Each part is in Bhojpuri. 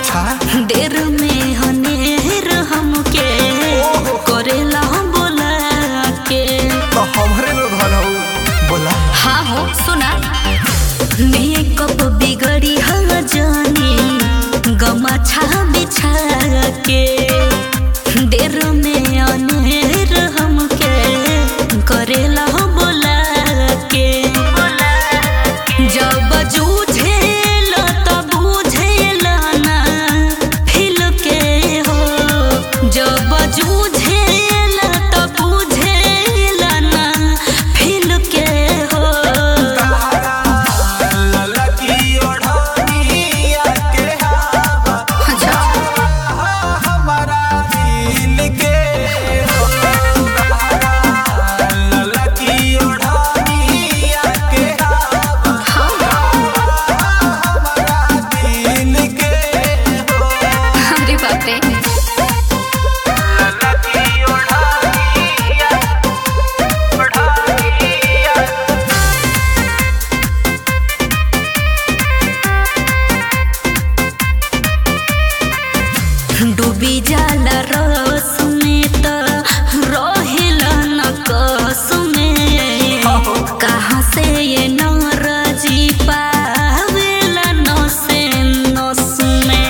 अच्छा देर में हनेर हमके करेला बोला के तो हमरे में धन हो बोला हाँ हो सुना मेकअप बिगड़ी हल जानी गमछा बिछा के देर में अनेर हमके करेला बोला के जब जूझेल तब बुझेल ना फिल के हो जब जूझेल तब बुझेल ना फिल के हो ललकी ओढ़निया के हवा अच्छा हमारा दिल के ललकी ओढ़निया के हवा हमारा दिल के अरे बाप रे ललकी ओढ़निया ओढ़निया डूबी जाला रस में त रहेला न कस में कहाँ से ये नरजी पावेला नसे नस में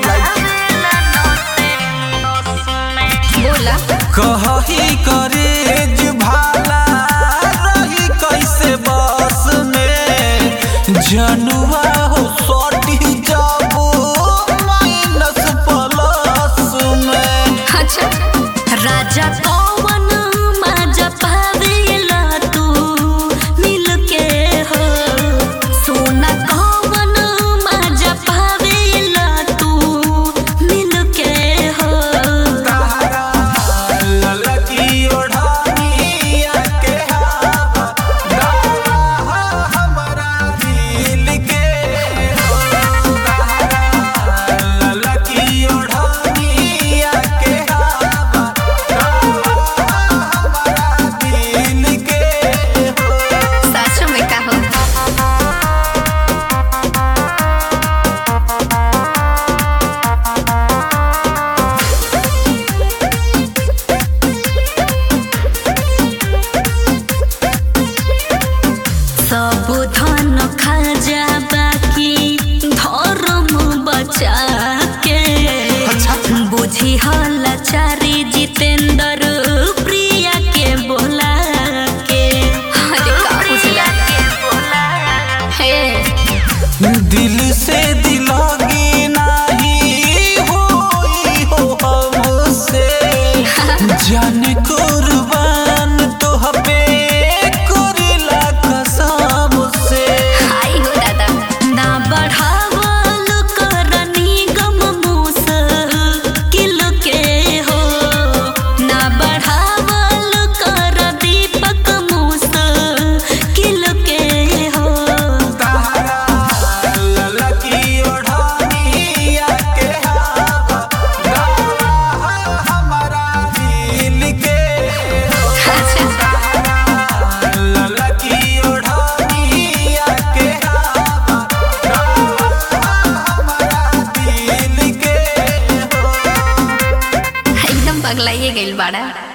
बोला कही करेज भाला रही कैसे बस में जनुआ हो सटी जाबो माइनस प्लस में अच्छा राजा कौन माजा पावेला तू मिल के हो सोना कौन माजा पावेला तू मिल के हो ललकी ओढ़निया के हवा डाला हमारा दिल के ललकी ओढ़निया के हवा डाला हमारा दिल के सच में का हो सब धन खा जा बाकी धर्म बचा के अच्छा। बुझी हल चारी जितेंद्र प्रिया के बोला के अरे का बुझला हे दिल से दिलोगी नहीं होई हो हमसे जान कुर्बान तो हबे कुरला कसम से आई हो दादा ना बढ़ावल करनी गम मूस किल के हो ना बढ़ावल कर दीपक मूस किल के हो ललकी ओढ़निया के हवा डाला हमारा दिल के ललकी ओढ़निया के हवा डाला हमारा दिल के एकदम पगलाइए गइल बाड़ा